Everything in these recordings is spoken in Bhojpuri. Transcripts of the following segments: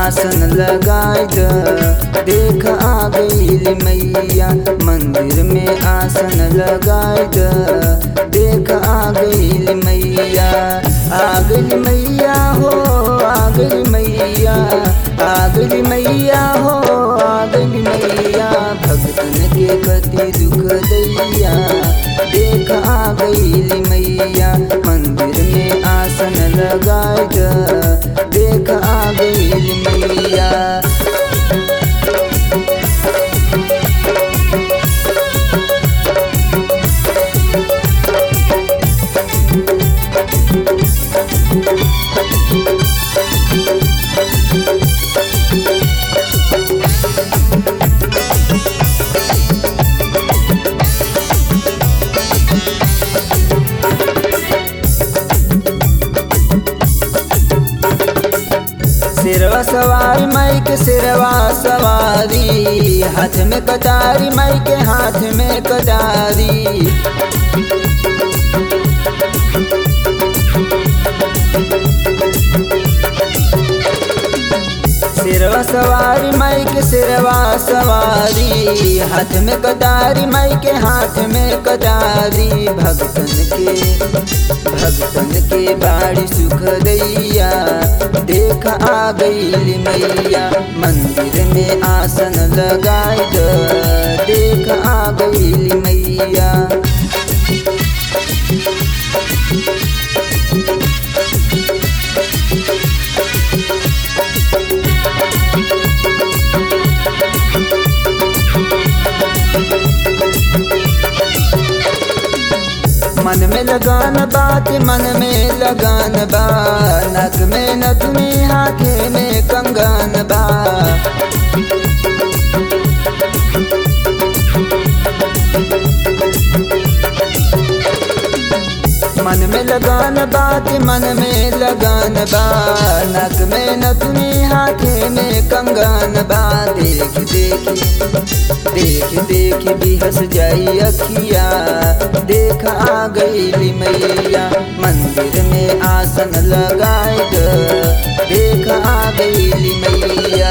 आसन लगाई द देख आ गई मैया मंदिर में आसन लगाई द देख आ गई मैया आ गई मैया हो आ गई मैया आ गई मैया हो आ गई मैया भक्तन के कति दुख दैया देख आ गई मैया मंदिर में आसन लगाई द देख आ गई मैया सिरवा सवारी माई के सिरवा सवारी हाथ में कटारी माई के हाथ में कटारी सिरवा सवारी माई के सिरवा सवारी हाथ में कटारी माई के हाथ में कटारी भक्तन के भक्तन के बाड़ी सुख दैया देख आ गई मैया मंदिर में आसन लगाई द देख आ गई मैया मन में लगान बात मन में लगान बा नक में नथनी हाथे में कंगन बा मन में लगान बात मन में लगान बा नक में नथनी हाथे में कंगन बा देख देख देख देख भी हंस जाई अखिया देख आ गई मैया मंदिर में आसन लगाए द देख आ गई मैया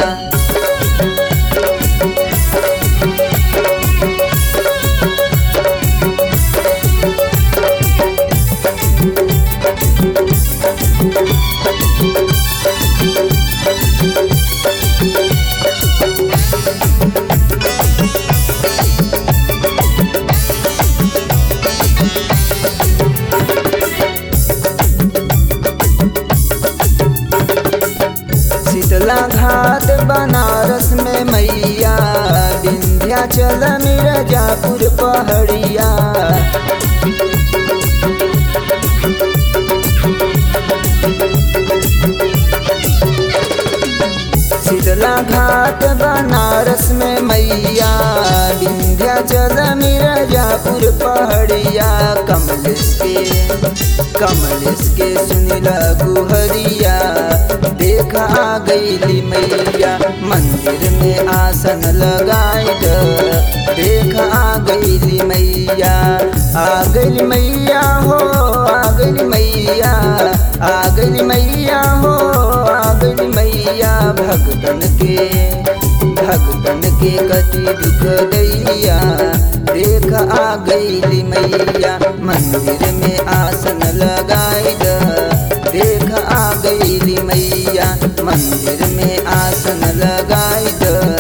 शीतला घाट बनारस में मैया विंध्याचल मिर्जापुर पहड़िया शीतला घाट बनारस में मैया विंध्याचल मिर्जापुर पहड़िया कमलेश के कमलेश के सुनिला गुहरिया देख आ गई मैया मंदिर में आसन लगाई द देख आ गई मैया आ गई मैया हो आ गई मैया आ गई मैया हो आ गई मैया भक्तन के भक्तन के कति दुख दैया देख आ गई मैया मंदिर में आसन लगाई द देख आ गई मैया मंदिर में आसन लगाई द